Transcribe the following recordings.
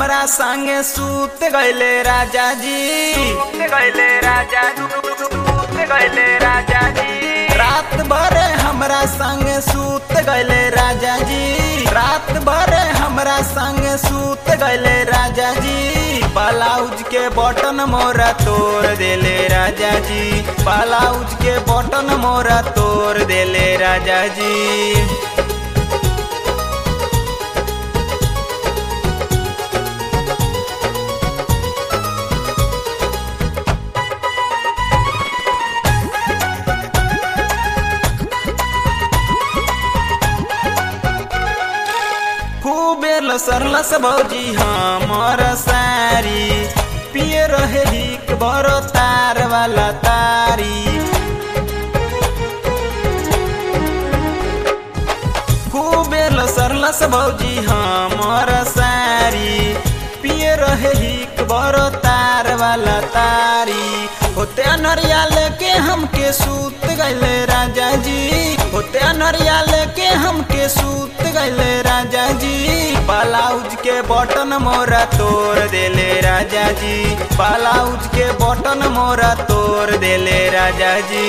हमरा संगे सूत गइले राजा जी सूत गइले राजा सूत गइले राजा जी रात भर हमरा संगे सूत गइले राजा जी रात भर हमरा संगे सूत गइले राजा जी ब्लाउज के बटन मोरा तोड़ देले राजा जी ब्लाउज के बटन मोरा तोड़ देले राजा जी खूबे लसरलस भौजी हमर सारी पिए रहे हिक बरो तार वाला तारी खूबे लसरलस भौजी हमर सारी पिए रहे हिक बरो तार वाला तारी होते अनरिया लेके हमके सूत गइले राजा जी होते अनरिया लेके हमके सूत गइले राजा जी ब्लाउज के बटन मोरा तोड़ देले राजा जी ब्लाउज के बटन मोरा तोड़ देले राजा जी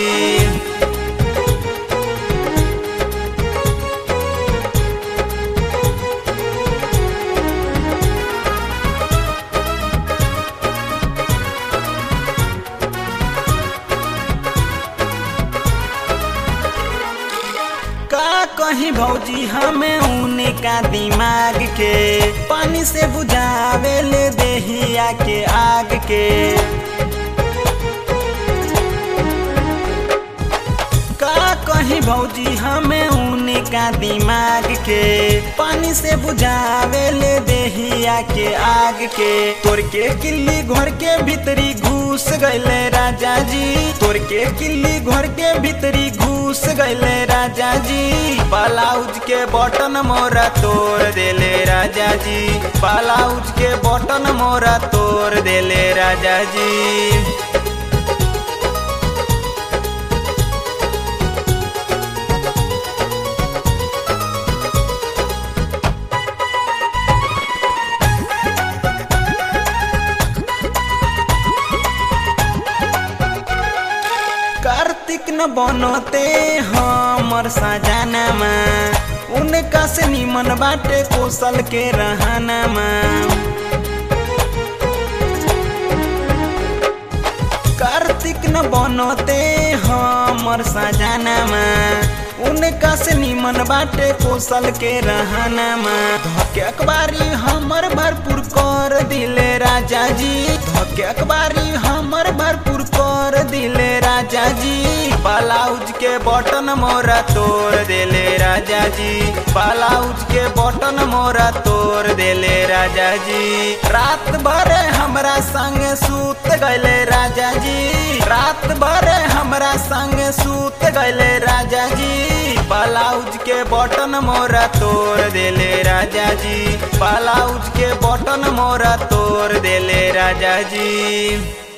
का कहीं भौजी हमें उने का दिमाग के पानी से बुझावे ले देहिया के आग के का कहीं भौजी हमें उने का दिमाग के पानी से बुझावे ले देहिया के आग के तोर के किल्ली घर के भीतरी घुस गइले राजा जी तोर के किल्ली घर के भीतरी घुस गइले राजा जी ब्लाउज के बटन मोरा तोड़ देले राजा जी ब्लाउज के बटन मोरा तोड़ देले राजा जी कार्तिक न बनते हमर सजानामा उनका से निमन बाटे कौशल के रहनामा कार्तिक न बनते हमर सजानामा उनका से निमन बाटे कौशल के रहनामा धके अखबारी हमर भरपूर कर दिले राजा जी धके अखबारी हमर भरपूर कर दिले राजा जी ब्लाउज के बटन मोरा तोड़ देले राजा जी ब्लाउज के बटन मोरा तोड़ देले राजा जी रात भर हमरा संग सूत गइले राजा जी रात भर हमरा संग सूत गइले राजा जी ब्लाउज के बटन मोरा तोड़ देले राजा जी ब्लाउज के बटन मोरा तोड़ देले राजा जी